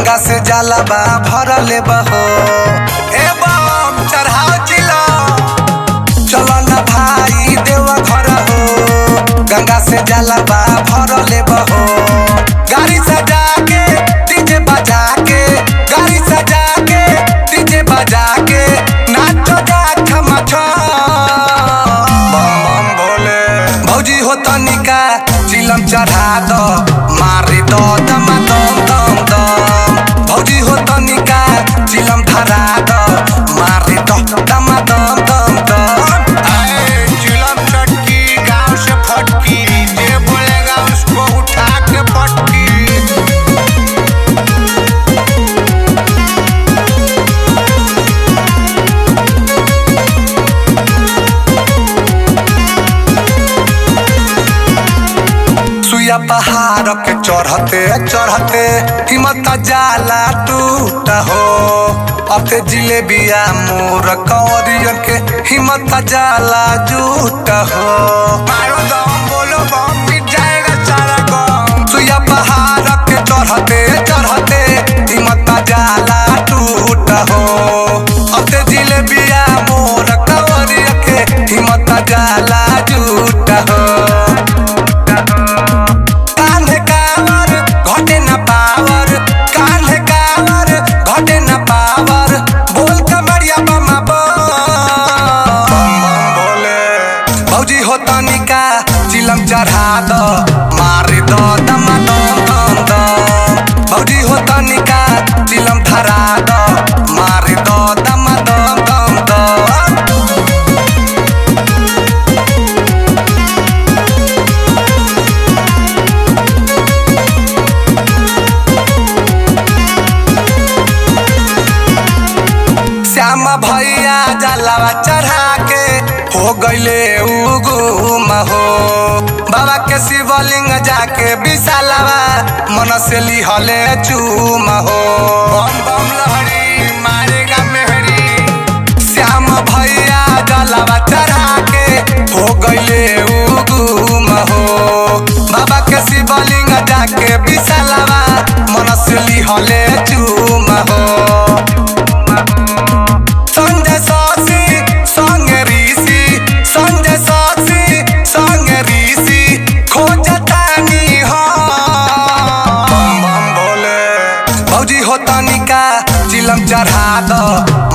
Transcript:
गंगा से जलवा भरले बहो ए बम चढ़ाओ चिलो चलो न भाई देवा घर हो गंगा से जलवा भरले बहो गाड़ी सजा के डीजे बजा के गाड़ी सजा के डीजे बजा के नाचो जा खमा बम बम भोले भौजी हो तनिका चिलम चढ़ा दो मारी दो दम दम दम दम भौजी हो तनिका चिलम धरा दो मारी दो दम दम दम दम अरे चिलम चटकी गांव से फटकी जे बोलेगा उसको उठा के पटकी सुया पहाड़ के चढ़ते चढ़ते हिम्मत जाला टूट हो अते जिलेबिया मोर कौरियन के हिम्मत जाला जूट हो मारो दम बोलो बम मिट जाएगा सारा गम सुया पहाड़ के चढ़ते चढ़ते हिम्मत जाला टूट हो अते जिलेबिया मोर कौरियन के हिम्मत जाला जूट हो कान्हे कावर घटे न पावर कान्हे कावर घटे न पावर बोल कमरिया बमा बम बोले भौजी हो तनिका चिलम चढ़ा दो मारी दो दम दम दम दम भौजी हो तनिका चिलम धरा दो मारी दो दम दम दम दम श्याम भैया जलावा चढ़ा के हो गईले उगुम हो बाबा के शिवलिंग जाके विशालवा मन से लिहले चूम हो बम बम लहरी मारेगा मेहरी श्याम भैया जलावा चढ़ा के हो गईले उगुम हो बाबा के शिवलिंग जाके विशालवा मन से लिहले चूम हो संजय सासी संग ऋषि संजय सासी संग ऋषि खोजतानी हो बम बम भोले भौजी हो तनिका चिलम चढ़ा दो